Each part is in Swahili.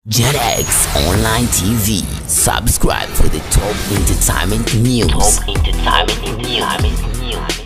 JetX Online TV. Subscribe for the top entertainment news. Top entertainment news.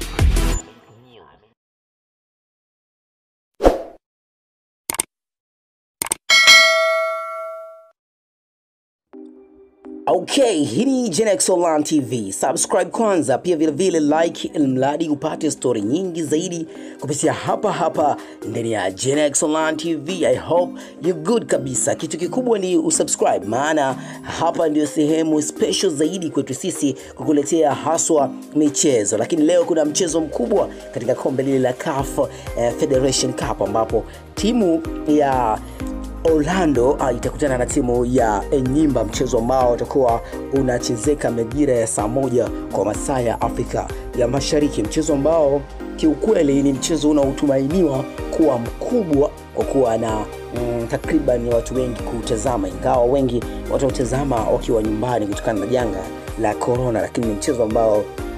Okay, hii ni Genex Online TV. Subscribe kwanza, pia vile vile like, ili mradi upate story nyingi zaidi kupitia hapa hapa ndani ya Genex Online TV. I hope you good kabisa. Kitu kikubwa ni usubscribe, maana hapa ndio sehemu special zaidi kwetu sisi kukuletea haswa michezo, lakini leo kuna mchezo mkubwa katika kombe lile la CAF eh, Federation Cup ambapo timu ya Orlando uh, itakutana na timu ya Enyimba, mchezo ambao utakuwa unachezeka majira ya saa moja kwa masaa ya Afrika ya Mashariki, mchezo ambao kiukweli ni mchezo unaotumainiwa kuwa mkubwa kwa kuwa na mm, takriban watu wengi kutazama, ingawa wengi watautazama wakiwa nyumbani kutokana na janga la corona, lakini ni mchezo ambao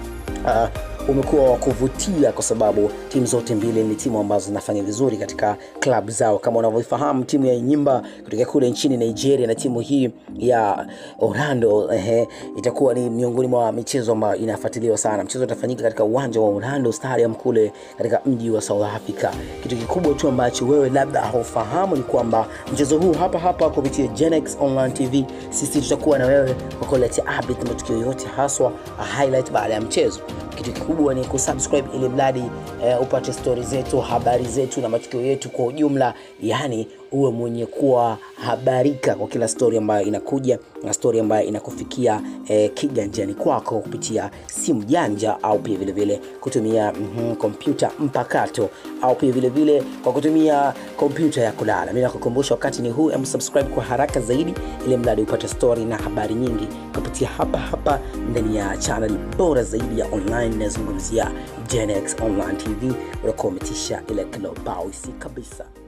uh, umekuwa wa kuvutia kwa sababu timu zote mbili ni timu ambazo zinafanya vizuri katika klabu zao. Kama unavyofahamu, timu ya Enyimba kutoka kule nchini Nigeria na timu hii ya Orlando ehe, itakuwa ni miongoni mwa michezo ambayo inafuatiliwa sana. Mchezo utafanyika katika uwanja wa Orlando Stadium kule katika mji wa South Africa. Kitu kikubwa tu ambacho wewe labda haufahamu ni kwamba mchezo huu hapa hapa kupitia Genex Online TV, sisi tutakuwa na wewe kwa kuletea update matukio yote, haswa highlight baada ya mchezo kitu kikubwa ni kusubscribe ili mradi eh, upate stori zetu habari zetu na matukio yetu kwa ujumla yani uwe mwenye kuwa habarika kwa kila stori ambayo inakuja na stori ambayo inakufikia eh, kiganjani kwako kupitia simu janja au pia vile vile kutumia mm, kompyuta mpakato au pia vile vile kwa kutumia kompyuta ya kulala mi nakukumbusha wakati ni huu em subscribe kwa haraka zaidi ili mradi upate stori na habari nyingi kupitia hapa hapa ndani ya channel bora zaidi ya online inayozungumzia Gen X Online TV unakuwa umetisha ile kilobausi kabisa